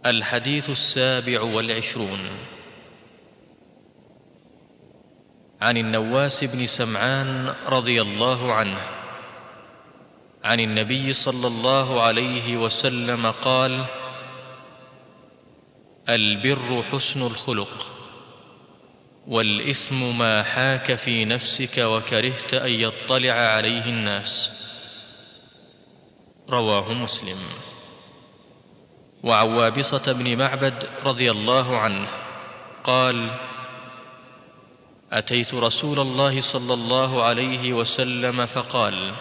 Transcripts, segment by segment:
الحديث السابع والعشرون عن النواس بن سمعان رضي الله عنه عن النبي صلى الله عليه وسلم قال البر حسن الخلق والاثم ما حاك في نفسك وكرهت ان يطلع عليه الناس رواه مسلم وعن وابصه بن معبد رضي الله عنه قال اتيت رسول الله صلى الله عليه وسلم فقال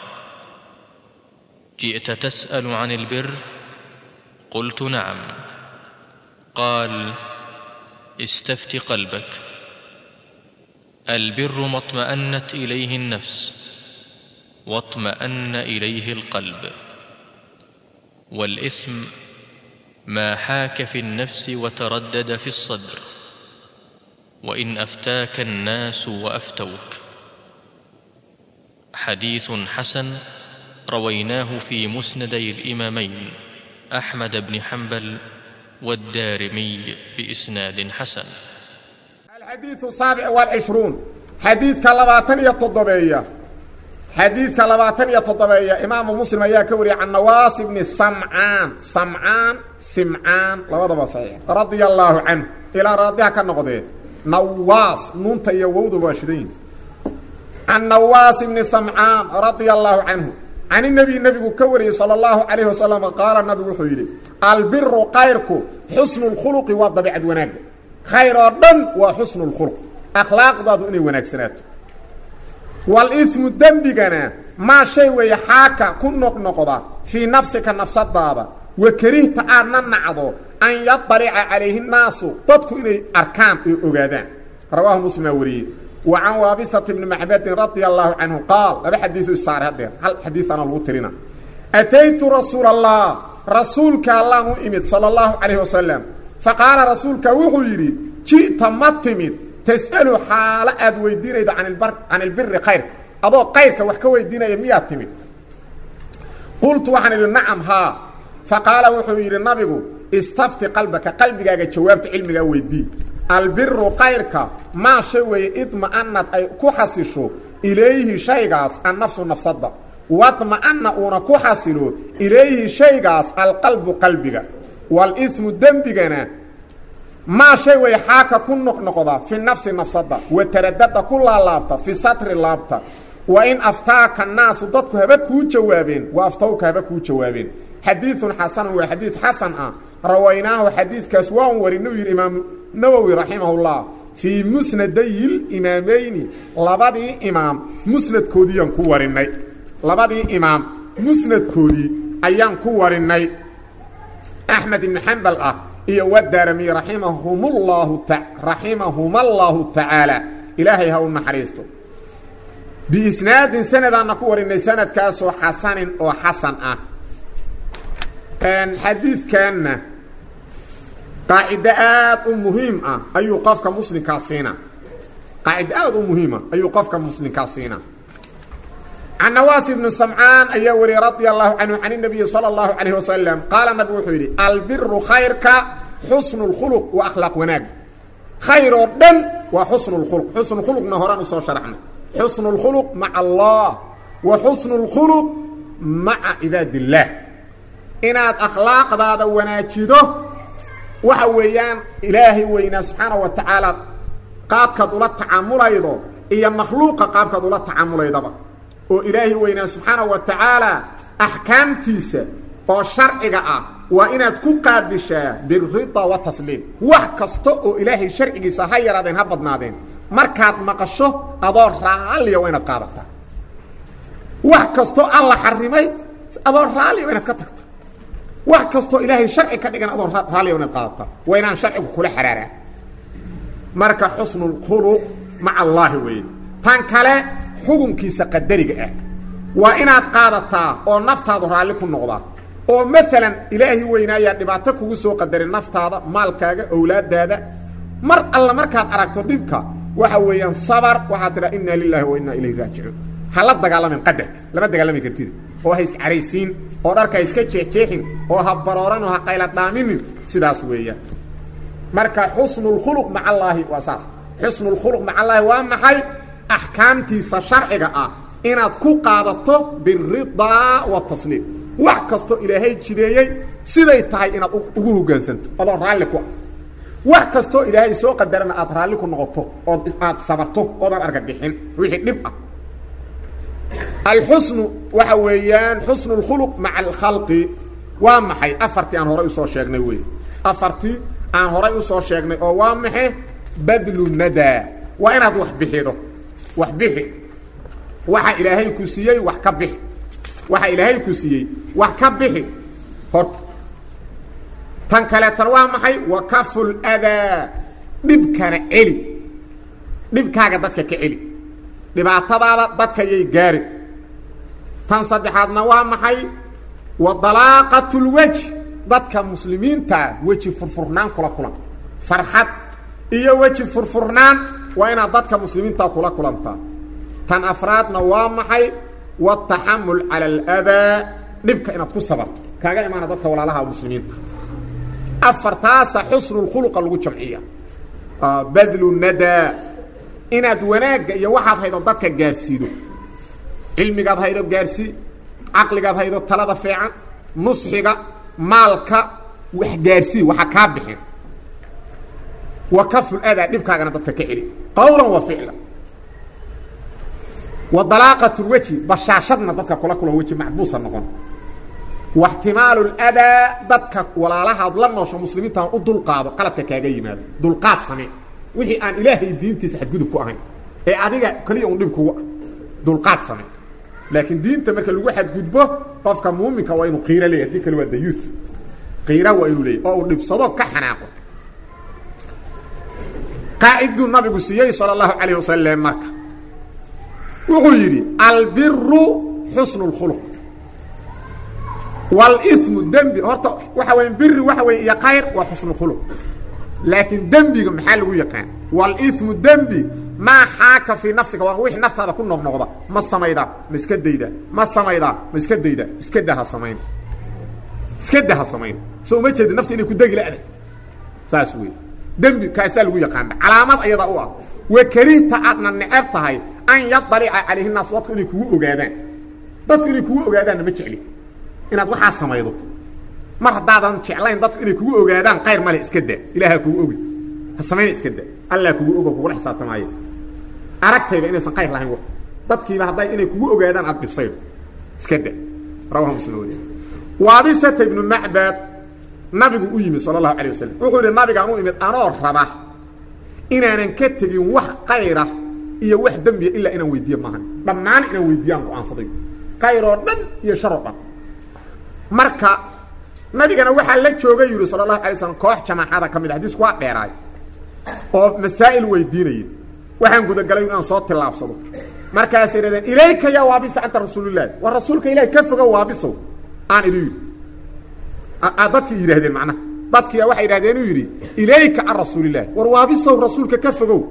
جئت تسال عن البر قلت نعم قال استفت قلبك البر ما اطمانت اليه النفس واطمان اليه القلب والاثم ما حاك في النفس وتردد في الصدر وان افتاك الناس وافتوك حديث حسن رويناه في مسندي الامامين احمد بن حنبل والدارمي باسناد حسن الحديث السابع والعشرون حديث كلباتن يتضبية حديث كلباتن يتضبية إمام مسلم يا كوري عن نواس بن سمعان سمعان سمعان لوضع صحيح رضي الله عنه إلى راضيها كالنقضين نواس نونت يوود باشدين عن نواس بن سمعان رضي الله عنه عن النبي النبي كوري صلى الله عليه وسلم قال النبي وحيري البر قيرك حسن الخلق والضبيعة وناك khayr oo dhan waa xusnu lkhuluq akhlaaqdaadu inay wanaagsanaato wal-ismu dembigana maa shay weeye xaaka ku noqnoqda fii nafsika nafsadaada wa karihta aadna nacdo an yadalica calayhi nnaasu dadku inay arkaan oo ogaadaan rawaahu muslimaa wariyey wa can waabisata bni macbadin radia allaahu canhu qaal laba xadiisu isaaray haddeer hal xadiiana lagu tirina ataytu rasuula allah rasuulka allaan u imid sala allahu calayhi wasalam faqaala rasuulka wuxuu yidhi ji'ta ma timid tas'alu xaalo aad weydiinaydo can ilbiri kayrka adoo kayrka wax ka weydiinaya miyaad timid qultu waxaan idhi nacam haa faqaala wuxuu yidhi nabigu istafti qalbaka qalbigaaga jawaabta cilmigaa weydii albiru kayrka maa shay weeye idma'anad ay ku xasisho ilayhi shaygaas annafsu nafsadda wadma'ana uuna ku xasilo ilayhi shaygaas alqalbu qalbiga walismu dembigana maa shay way xaaka ku noqnoqda fi nafsi nafsada wa taradada ku laalaabta fi satri laabta wa in aftaaka naasu dadku haba kuu jawaabeen wa aftawka haba kuu jawaabeen xadiiun xasanun waa xadiid xasan ah rawaynaahu xadiidkaas waan warinuu yidhi imaamu nawowi raximahullah fii musnadayi limaamayni labadii imaam musnadkoodiiyaan ku warinay labadii imaam musnadkoodii ayaan ku warinay axmed ibn xambal ah iyo wadaarami raimahumllahu raximahuma allaahu tacaala ilaahay ha u naxariisto biisnaadin sanadaanna ku warinay sanadkaasoo xasanin oo xasan ah xadiidkanna qaacido aad u muhiim ah ayuu qofka muslimkaa siina qaacido aad u muhiima ayuu qofka muslimkaa siina can nawaas ibni samcaan ayaa wariyey radia allahu canhu can inabiyi sala allahu calayh wasalam qaala nabigu wuxuu yidhi albiru khayrka xusnu lkhuluq wa akhlaaq wanaag khayr oo dhan waa xusnu lkhuluq xusnu khuluqna horaan usoo sharaxnay xusnu lkhuluq maca allah wa xusnu lkhuluq maca cibaad illaah inaad akhlaaqdaada wanaajido waxa weeyaan ilaahay weynaa subxaana wa tacaala qaabkaad ula tacaamulaydo iyo makhluuqa qaabkaad ula tacaamulaydaba oo ilaahi weynaa subxaana wa tacaala axkaamtiisa oo sharciga ah waa inaad ku qaabishaa birida wa tasliim wax kasta oo ilaahay sharcigiisa ha yaraadeen ha badnaadeen markaad maqasho adoo raalliya waa inaad qaadataa wax kastoo alla xarimay adoo raalliya waa inaad ka tagta wax kastoo ilaahay sharci ka dhigan adoo raalliya waa inaad qaadataa waa inaan sharcigu kula xaraaraan marka xusnu lkhuluq maca allaahi weeye tan kale xukunkiisa qadariga ah waa inaad qaadataa oo naftaadu raalli ku noqdaa oo maalan ilaahi weynaayaa dhibaato kugu soo qadarin naftaada maalkaaga owlaadaada mar alla markaad aragto dhibka waxa weeyaan sabar waxaad tidhaa inaa lilaahi wa innaa ilayhi raajicuun ha la dagaalamin qadarka lama dagaalami kartid oo ha iscaraysiin oo dharka ha iska jeexjeexin oo ha barooran oo ha qayla dhaaminin sidaas weeyaan marka xusnulkhuluq maca allaahi waa saas xusnulkhuluq maca allaahi waa maxay axkaamtiisa sharciga ah inaad ku qaadato biridaa watasliim wax kastoo ilaahay jideeyey siday tahay inaad ugu hoggaansanto adoo raalli ku ah wax kastoo ilaahay soo qadarana aad raalli ku noqoto ood aad sabarto oodan argagixin wixii dhib ah alxusnu waxa weeyaan xusnu اlkhuluq maca alkhalqi waa maxay afartii aan horay usoo sheegnay wey afartii aan horay usoo sheegnay oo waa maxe badlu nadaa waa inaad wax bixido wax bixi waxa ilaahay ku siiyey wax ka bixi waxa ilaahay ku siiyey wax ka bixi horta tan kaleetan waa maxay wa kafu ladaa dhibkana celi dhibkaaga dadka ka celi dhibaatadaada dadka yay gaari tan saddexaadna waa maxay wa dalaaqat lwaj dadka muslimiintaa weji furfurnaan kula kulan farxad iyo weji furfurnaan waa inaad dadka muslimiintaa kula kulantaa tan afraadna waa maxay wataxamul cala aladaa dhibka inaad ku sabarto kaaga imaana dadka walaalaha muslimiinta afartaasa xusnulkhuluqa lagu jamciya badlu nadaa inaad wanaagga iyo waxaad haydo dadka gaarsiido cilmigaad haydo gaarsii caqligaad haydo talada fiican nusxiga maalka wax gaarsii waxa kaa bixin wa kaful adaa dhibkaagana dadka ka celi qawlan wa ficlan wa dalaaqat lweji bashaashadna dadka kula kulan weji macbuusa noqon waxtimaalu ladaa dadka walaalahaad la noosho muslimiintaan u dulqaado qaladka kaaga yimaado dulqaad samee wixii aan ilaahay diintiisa xadgudub ku ahayn ee adiga keliya un dhib kugu ah dulqaad samee laakiin diinta marka lagu xadgudbo qofka muuminka waa inuu qiiro leeyahy hadii kale waa dayuuth qiira waa inuu leeyahy oo uu dhibsado ka xanaaqo qaaciduu nabigu siiyey sala allahu calayh wasalam marka wuxuu yidhi albiru xusnu اlkhuluq wاlmu dembi horta waxa weya biri waxa weya iyo khayr waa xusnu khuluq laakiin dembiga maxaa lagu yaqaan wاlmu dembi maa xaaka fii nafsiga waa wixii naftaada ku noqnoqda ma samaydaa ma iska daydaa ma samaydaa ma iska daydaa iska daha samayn iska daha samayn so uma jeedi nafta inay ku degi la'da saas wey dembi kaasaa lagu yaqaana calaamad ayada u ah wakarihta aadna neceb tahay an yadalica calayhi naas dadku inay kugu ogaadaan dadku inay kugu ogaadaanna ma jecli inaad waxaa samaydo mar haddaadan jeclayn dadku inay kugu ogaadaan qayr male iska daa ilaaha kugu ogi ha samayna iska daa allah kugu ogo kugula xisaabtamaayo aragtayba inaysan qayr lahayn dadkiiba hadday inay kugu ogaadaan aad dhibsaydo iska da rawaha muslim wariya waabisata ibnu macbad nabigu u yimid sala allahu alay wasalam wuxuu yidhi nabigaan u imid anoo raba inaanan ka tegin wax kayra iyo wax dembiya ilaa inaan weydiiye maahan dhammaan inaan weydiiyaan go-aansaday kayr oo dhan iyo shar oo dhan marka nabigana waxaa la joogay yidhi sala allahu alay slam koox jamaaxada ka mid a xadiisku waa dheeraay oo masaa'il weydiinaya waxaan gudagalay inaan soo tillaabsado markaasay yidhahdeen ilayka yaa waabisa anta rasuulillahi war rasuulka ilahi ka fogo waabisow aan idin yidhi dadkii yidhahdeen macnaha dadkiia waxay yidhahdeen uu yidhi ilayka can rasuulillahi war waabisow rasuulka ka fogow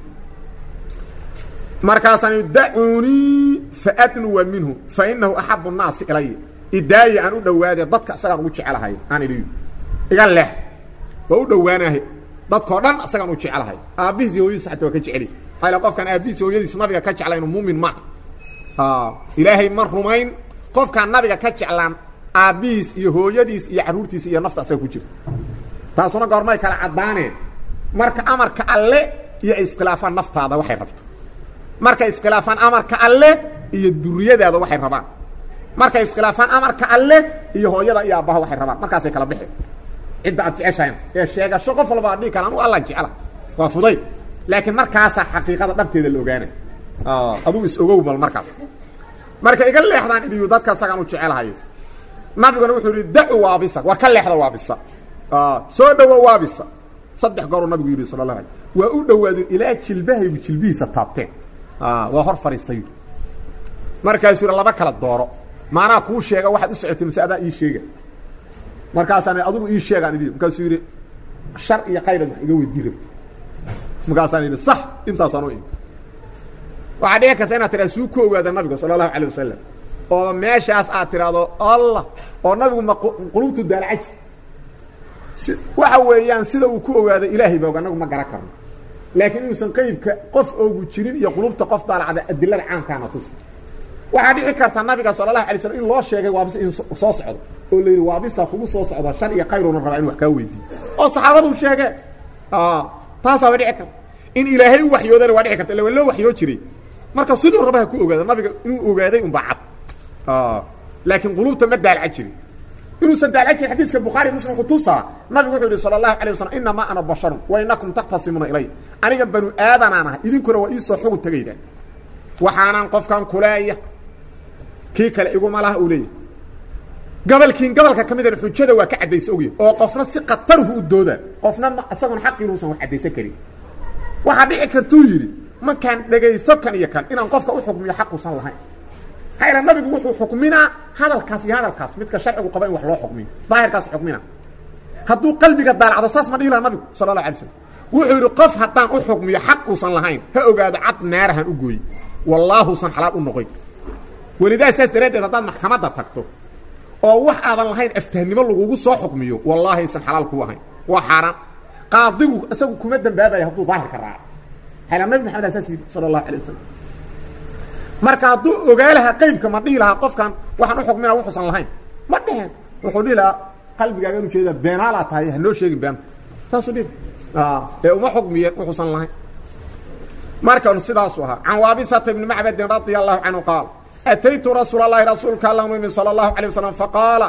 markaasaan dacuunii faadnuwa minhu fainahu axabu nnaasi ilaya idaaya aan u dhowaade dadka isagaan ugu jecelahay aan idhi iga leex waa u dhowaanahay dadkao dhan isagaan u jecelahay aabbihiis iyo hooyadiis xataa waa ka jeceli maxaa qofkaan aabbihiis hooyadiis nabiga ka jeclaynu muumin maaha ilaahay ma rumayn qofkaan nabiga ka jeclaan aabbihiis iyo hooyadiis iyo carruurtiisa iyo nafta asaga ku jirta taasuna goormay kala caddaaneen marka amarka alle iyo ay iskhilaafaan naftaada waxay rabto markay iskhilaafaan amarka alle iyo duriyadaada waxay rabaan markay iskhilaafaan amarka alle iyo hooyada iyo aabbaha waxay rabaan markaasay kala bixi cidda aad jeceshahayn ee sheegasho qof walba ad dhihi kara anu alla jecla waa fudayd laakiin markaasaa xaqiiqada dhabteeda la ogaanay aduu is ogow mal markaas marka iga leexdaan idiyu dadka isagaan u jecelahayo nabiguna wuxuu yidhi dacu waabisa war ka leexda waabisa soo dhowo waabisa saddex gooruu nabigu yidhi sala allah alay waa u dhowaadeen ilaa jilbahaygu jilbihiisa taabteen waa hor fadhiistay markaasuu yidhi laba kala dooro maanaa kuu sheega waxaad u socotay mase adaa ii sheega markaasaan adigu ii sheegaan idhi markaasuu yidhi shar iyo qayrad wax iga weydii rabto markaasaan yidhi sax intaasaan u imi waxaa dhici karta inaad tiraa suu ku ogaada nabiga sala allahu alay wasalam oo meeshaas aad tidhaahdo allah oo nabigu ma qulubtu daalacaji waxa weeyaan sida uu ku ogaado ilaahay ba og annagu ma garan karno laakiin inuusan qeybka qof oogu jirin iyo qulubta qof daalacda adilada caamkaana tusi waxaa dhici karta nabiga sala allahu alay slam in loo sheegay waabis in soo socdo oo la yidhi waabisa kugu soo socda shar iyo khayruna rabaa in wax kaa weydiiyo oo saxaabadu sheegeen taasaaba dhici karta in ilaahay u waxyoodana waa dhici karta illa waa loo waxyoo jiray marka siduu rabaha ku ogaado nabiga inuu ogaaday unbaa cad laakiin qulubta ma daalaca jirin inuusan daalaca jirin xadiiska bukhaari muslim kutusaa nabigu wuxuu yihi sala allahu alay wasalam inamaa ana basharun wa inakum takhtasimuna ilay aniga banu aadanaan ahay idinkuna waa iisoo xugun tegayda waxaanaan qofkan kuleeya kii kale iguma laha uu leeyahy gabalkiin gabalka ka midana xujada waa ka caddaysa ogya oo qofna si khatarhu u dooda qofna isagoon xaqiinuusan wax caddaysan karin waxaa dhici kartuu yidhi markaan dhegaysto kan iyo kan inaan qofka u xukmiyo xaquusan lahayn maxaa ila nabigu wuxuu xukminaa hadalkaas iyo hadalkaas midka sharcigu qaba in wax loo xukmiyo daahirkaas xukmina hadduu qalbiga daalacdo saas ma dhihi laha nabigu sala allah alay slam wuxuu yidhi qof haddaan u xukmiyo xaq uusan lahayn ha ogaado cad naarahan u gooyi wallaahuusan xalaal u noqoyn welidaas saas daraaddeed haddaad maxkamadda tagto oo wax aadan lahayn aftahnimo lagugu soo xukmiyo wallaahi aysan xalaal kuu ahayn waa xaaraan qaadigu isagu kuma dambaabaya hadduu daahirka raaco xayla nabi maxamed aa saas yidhi sala allahu alay wasalam marka hadduu ogaa lahaa qaybka ma dhihi lahaa qofkan waxaan u xukminaa wuxuusan lahayn ma dheheen wuxuu dhihi lahaa qalbigaaga inu jeeda beenaalaa tahay hanoo sheegin beenta saasuu dhihi ee uma xukmiyeen wuxuusan lahayn markan sidaasu ahaa can waabisata ibni macbadin radia allahu canhu qaal ataytu rasuul اlahi rasuulka alla imi salى اlahu alيه waslm faqaala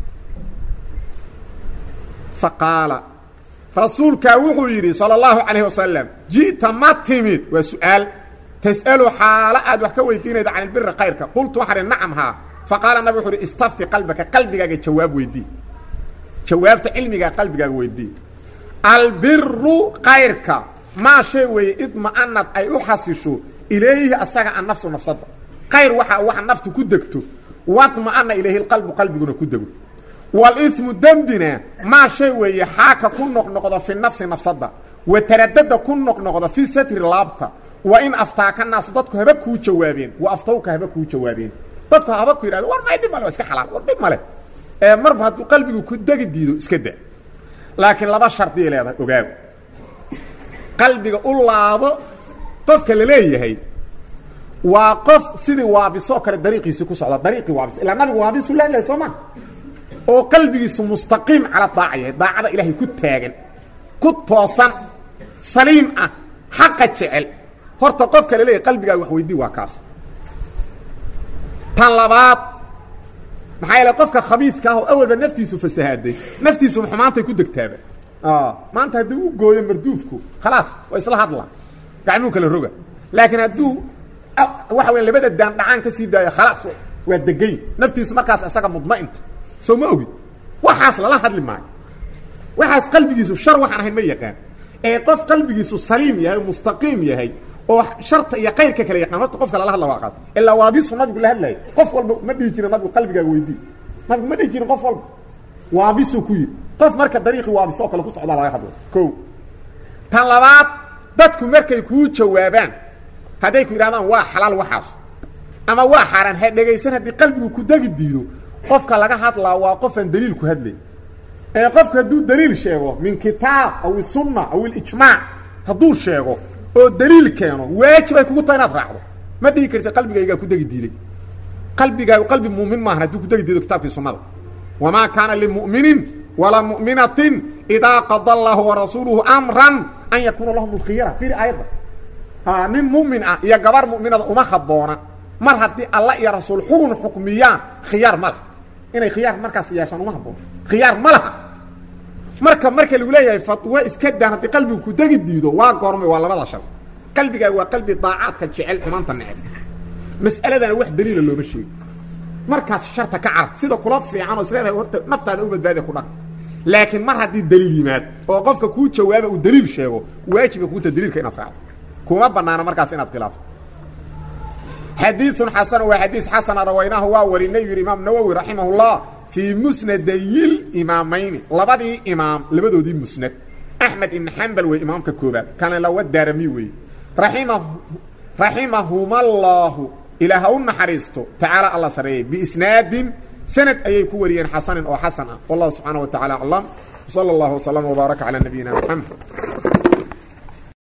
faqaala rasuulkaa wuxuu yidhi salى اllahu alayh wasalam ji'ta ma timid waa su-aal tas'alu xaalo aad wax ka weydiinayda can ilbiri kayrka qultu waxaa hi nacam haa faqaala nabig wuxu uhi istafti qalbaka qalbigaaga jawaab weydii jawaabta cilmigaa qalbigaaga weydii albiru kayrka maa shay weeye idma'anad ay u xasisho ilayhi asaga an nafsu nafsada ayr waxa waxa naftu ku degto wadma'ana ilayhi lqalbu qalbiguna ku dego walimu dembina maa shay weeye xaaka ku noqnoqdo fi nafsi nafsada wa taradada ku noqnoqdo fi satri laabta wa in aftaaka naasu dadku haba kuu jawaabeen wa aftawka haba kuu jawaabeen dadku haba ku yidhahdo war may dhib male waa iska xalaal war dhib male ee marba hadduu qalbigu ku degi diido iska da laakiin laba shardiay leedahay ogaago qalbiga u laabo qofka la leeyahay waa qof sidii waabisoo kale dariiqiisii ku socda dariiqii waabis ilaa nabigu waabisu la hadlaya soo maa oo qalbigiisu mustaqiim cala daaca yahay daacada ilaahay ku taagan ku toosan saliim ah xaqa jecel horta qofka la leeyahay qalbigaa wax weydii waa kaas tan labaad maxaa yeele qofka khabiidka ah oo awalba naftiisu fasahaaday naftiisu xumaantay ku degtaaba maanta haddii u gooyo marduufku khalaas waa isla hadla gacmuu kala roga laakiin hadduu waxa weya labada daan dhacaan ka sii daayo khalaas waa degay naftiisu markaas isaga mudma'inta soo ma ogid waxaas lala hadli maayo waxaas qalbigiisu shar waxaan ahayn ma yaqaan ee qof qalbigiisu saliim yahay oo mustaqiim yahay oo sharta iyo kayrka kala yaqaan horta qofka lala hadla waa qaas ilaa waabisu nabigu la hadlayo qof walba ma dhihi jirin nabigu qalbigaaga weydii nabigu ma dhihi jirin qof walba waabisuu ku yidhi qof marka dariiqii waabis oo kale ku socdaa laga hadlo ko tan labaad dadku markay kuu jawaabaan hadday ku yidhahdaan waa xalaal waxaas ama waa xaaraan ha dhegaysan haddii qalbigu ku degi diido qofka laga hadlaa waa qofaan daliil ku hadlay ee qofka hadduu daliil sheego min kitaab aw isunna aw ilijmaac hadduu sheego oo daliil keeno waajib ay kugu tahay inaad raacdo ma dhihi karti qalbigaygaa ku degi diiday qalbigaagu qalbi muumin maahan hadduu ku degi diido kitaabkii sunnada wamaa kaana limu'minin walaa mu'minatin idaa qada allahu warasuuluhu amran an yakuuna lahum lkhiyara fiiri aayadda nin mumin ah iyo gabar muminada uma haboona mar haddii alla iyo rasuul xugun xukmiyaan khiyaar ma laha inay khiyaar markaas yeeshaan uma haboona khiyaar ma laha marka marka lagu leeyahay fatwo iska daan haddii qalbigu ku degi diido waa goormay waa labada shar qalbigaa waa qalbi daacaadka jecel xumaanta neceb mas'aladana wax daliila looma sheego markaas sharta ka carab sida kula fiican oo isleedahay horta naftaada u badbaadiya ku dhaq laakiin mar haddii daliil yimaad oo qofka kuu jawaaba uu daliil sheego waajiba kuuta daliilka inaad raacdo kuma banaano markaas inaad khilaafto xadiiثun xasan waa xadiis xasana rawaynaahu waa warinay yidhi imaam nawowi raximah اllah fii musnadayil imaamayni labadii imaam labadoodii musnad axmed ibn xambal wey imaamka koobaad kana lawa daarami weeye raima raximahuma allaahu ilaa ha u naxariisto tacaala alla sareeyey biisnaadin sanad ayay ku wariyeen xasanin oo xasan ah wallahu subxaanaه wa tacala aclam sala allahu waslama wbaaraka calaa nabiyina moxamed